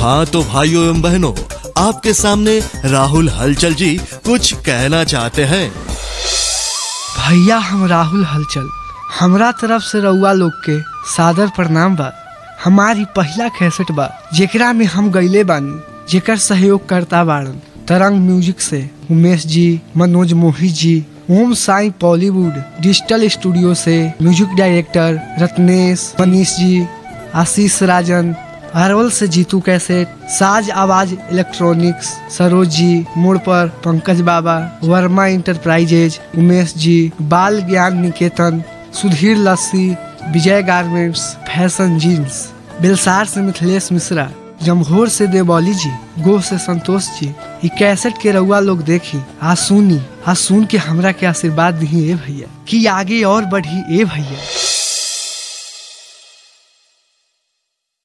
हाँ तो भाइयों एवं बहनों आपके सामने राहुल हलचल जी कुछ कहना चाहते हैं भैया हम राहुल हलचल हमरा तरफ से रउआ लोग के सादर प्रणाम बा हमारी पहला कैसेट बा जेकरा में हम गईले बानी जेकर सहयोग करता बाड़न तरंग म्यूजिक से उमेश जी मनोज मोही जी ओम साई बॉलीवुड डिजिटल स्टूडियो से म्यूजिक डायरेक्टर रत्नेश मनीष जी आशीष राजन अरवल से जीतू कैसेट साज आवाज इलेक्ट्रॉनिक्स सरोज जी मोड़ पर पंकज बाबा वर्मा इंटरप्राइजेज उमेश जी बाल ज्ञान निकेतन सुधीर लस्सी Vijay garments fashion jeans Belsar से मिथिलेश मिश्रा जमघोर से देवौली जी गो से संतोष जी ई कैसेट के रउआ लोग देखी आ सुनी आ सुन के हमरा के आशीर्वाद दी ए भैया कि आगे और बढ़ी ए भैया